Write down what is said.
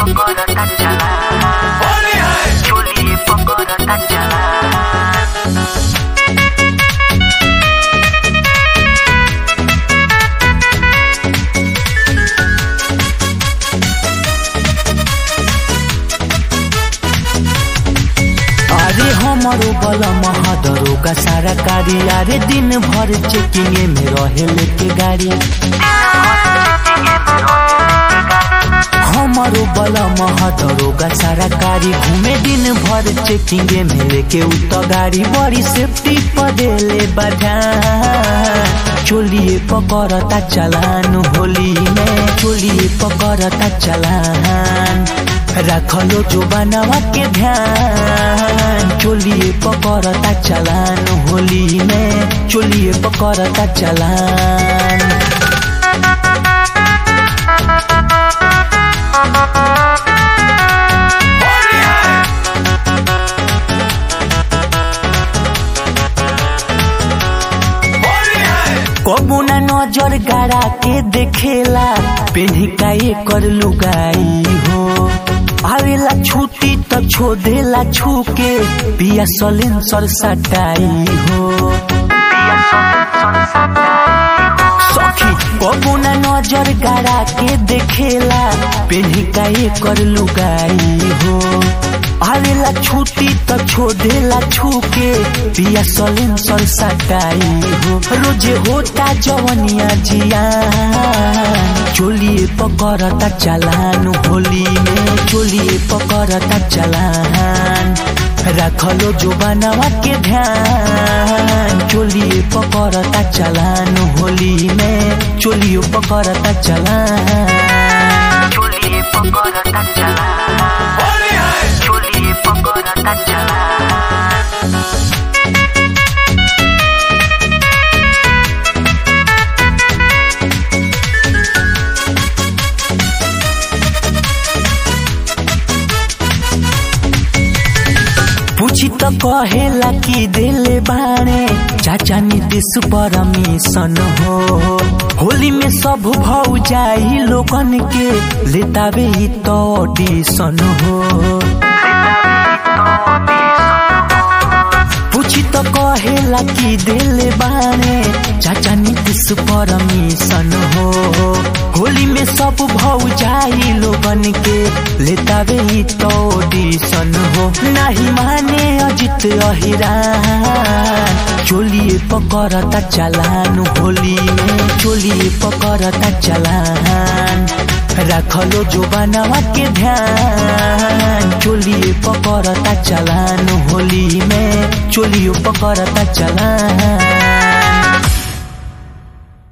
पकड़ता चला चोली पकड़ता चला अरे हमारो बल महदरो का सारा कारी अरे दिन भर चेकिंग में रहे लेके गाड़ी हमारो बल महदरो का सारा कारी घूमे दिन भर चेकिंग में लेके उत गाड़ी बड़ी सेफ्टी पदेले बाधा चोलिए पकड़ता चलान होली में चोलिए पकड़ता चलान रखलो जो बनावा के ध्यान चोलिए पकड़ता चलान होली में चोलिए पकड़ता चलान कबू ना नजर गाड़ा के देखेला पेन्ही का एकर लुगाई हो आवेला छुट्टी त छो देला छू के पिया सलेंसर सटाई हो सखी कबू ना नजर गाड़ा के देखेला पेन्ही का एकर लुगाई हो आवेला छुट्टी त छो देला छू के पिया सलेंसर सटाई हो रोजे होता जवनिया जिया चोलिए पकड़ता चलान होली में चोलिए पकड़ता चलान रखलो जो बनावा के ध्यान चोलिए पकड़ता चलान होली में चोलियो पकड़ता चलान चोली पकड़ता चला चोली पकड़ता चला पूछी त कहेला कि देले बाणे चाचा नीतीश परमिशन हो होली में सब भौ जाई लोगन के लेतावे ही तो ऑडिशन हो पूछी त कहेला कि देले बाणे चाचा नीतीश परमिशन हो होली में सब भौ जाई लोगन के लेतावे ही तो ऑडिशन हो नहीं माने अजित अहिरान चोलिए पकड़ता चलान होली में चोलिए पकड़ता चलान रखलो जो बनावा के ध्यान चोलिए पकड़ता चलान होली में चोलियो पकड़ता चलान